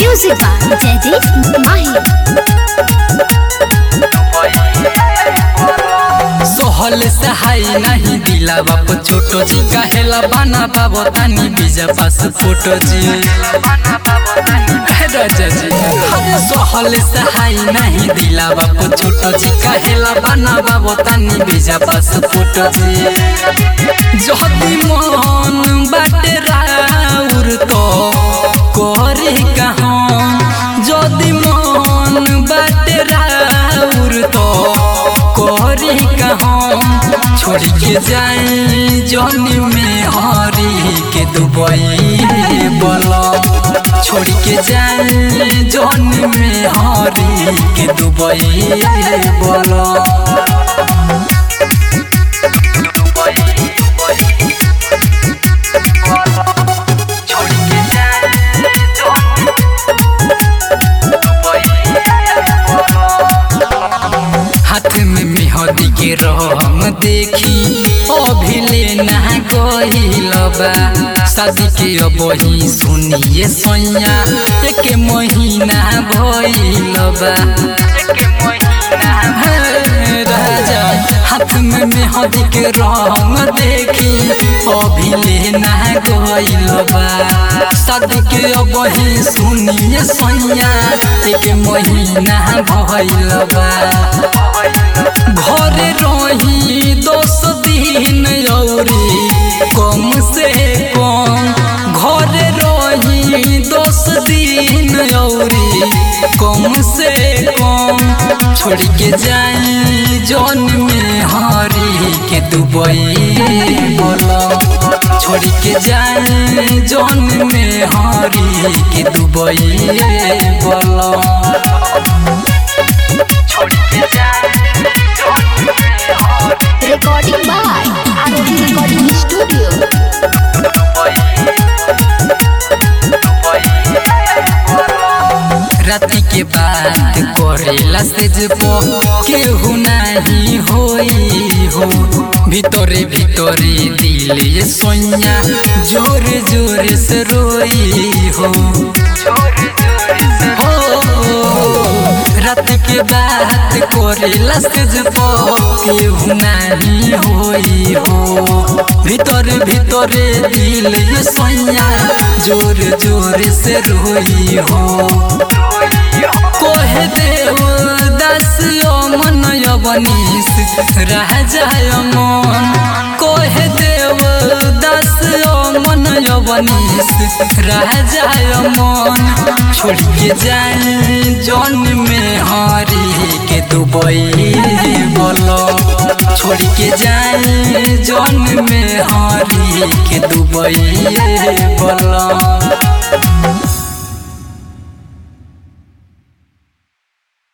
Music by Jaideep Mahi. सोहल सहाय नहीं दिला बाप छोटो जी कहेला बना बाबो तानी बीजा पास फोटो जी हे राजा जी अरे सोहल सहाय नहीं दिला बाप छोटो जी कहेला बना बाबो तानी बीजा पास फोटो जी जहदी मन बाटे राउर तो करे कहाँ जदी मन बाटे राउर तो करे कहाँ छोड़ के जाए जन में हरी के दुबई बोलो छोड़ के जाए जन में हरी के दुबई बोलो हाथ में मेहदी के रंग देखी अभिले ना गईल बा शादी के अब ही सुनिए सैया एक महीना भइल बा हे राजा हाथ में मेहदी के रंग देखी अभिले ना गईल बा शादी के अब ही सुनिए सैया एक महीना भइल बा घरे रही दस दिन औरी कम से कम घरे रही दस दिन औरी कम से कम छोड़ के जाई जौन में हरी के दुबई बोलो छोड़ के जाई जौन में हरी के दुबई बोलो Recording by Arohi Recording Studio. राति के बात करेला से जबो केहू नहीं होई हो भीतरे भीतरे दिल ये सोनिया जोर जोर से रोई हो हो रात के बात करेला से जबो केहू नहीं होई हो भीतर भीतरे दिल ये सोनिया जोर जोर से रोई हो कोहे देव दस मन यवनीस रह जाय मन कोहे देव दस मन यवनीस रह जाय मन छोड़ के जाए जौन में हरी के दुबई बोलो छोड़ के जाए जौन में हरी के दुबई बोलो